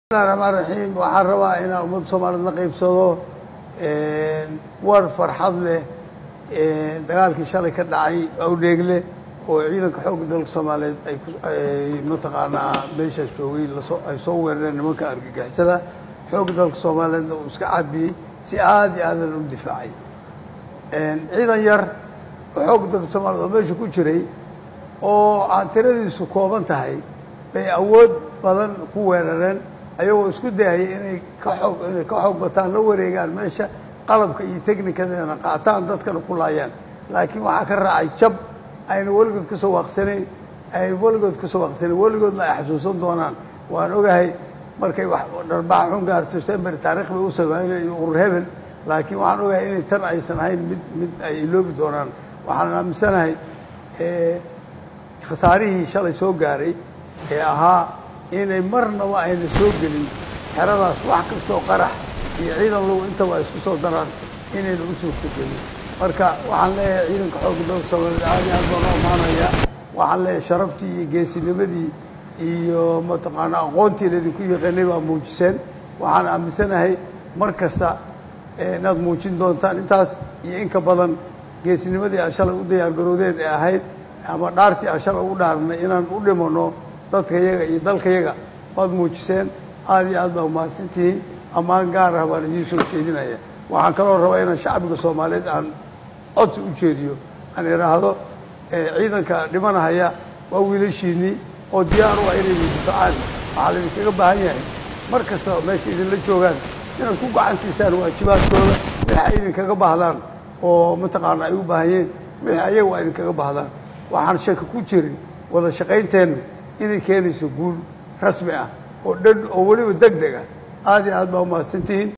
bismillahi raxmaan raxiim waxaan rabaa inaan ummadda soomaaliyed la qaybsado war farxad leh dagaalkii shalay ka dhacay awdheegle oo ciidanka xoogga dalka soomaaliyeed ay ku ay mataqaanaa meeshaas joogay lasoo ay soo weerareen nimanka argagixisada xoogga dalka soomaaliyeedna uu iska cabiyey si aad iyo aadan u difaacay ciidan yar oo xoogga dalka soomaaliyed oo meesha ku jiray oo aan tiradiisu kooban tahay bay awood badan ku weerareen ayagoo isku dayaya inay ka xoog inay ka xoog bataan la wareegaan meesha qalabka iyo technikadeena qaataan dadkana ku laayaan laakiin waxaa ka raacay jab ayna weligood kasoo waaqsanayn ay weligood kasoo waaqsanayn weligoodna ay xasuusan doonaan waan ogahay markay wax dharbaax xun gaarto sember taarikh bay u sameynay urur hebel laakiin waxaan ogahay inay tan aysan ahayn mid mid ay iloobi doonaan waxaan aaminsanahay khasaarihii shalay soo gaaray ee ahaa inay marnaba ayna soo gelin xeradaas wax kastoo qarax iyo ciidan low intaba ay isku soo daraan inayna u suurto gelin marka waxaan leeyahay ciidanka xoogga dalka soomaaliyeed aad iyo aad baan u ammaanaya waxaan leeyahay sharaftii iyo geesinimadii iyo mataqaana aqoontii laydinku yaqaanay baa muujiseen waxaan aaminsanahay mar kasta inaad muujin doontaan intaas iyo in ka badan geesinimadii aad shalay u diyaargarowdeen ee ahayd ama dhaartii aan shalay ugu dhaarnay inaan u dhimano dadka yaga iyo dalka yaga waad muujiseen aad iyo aad baa umahadsan tihiin ammaan gaar ah baan idiin soo jeedinaya waxaan kaloo rabaa inaan shacbiga soomaaliyeed aan codsi u jeediyo aan idhaahdo ciidanka dhimanahaya waa wiilashiinnii oo diyaar u ah inay difacaan waxaa laydinkaga baahan yahay mar kastaba meesha idinla joogaan inaad ku gacan siisaan waajibaadkooda wixii ay idinkaga baahdaan oo mataqaana ay u baahanyeen wixii ayagu ay idinkaga baahdaan waxaan shaki ku jirin wada shaqaynteennu inay keenayso guul rasmi ah oo dhan oo weliba deg deg ah aad iyo aad baa umahadsantihiin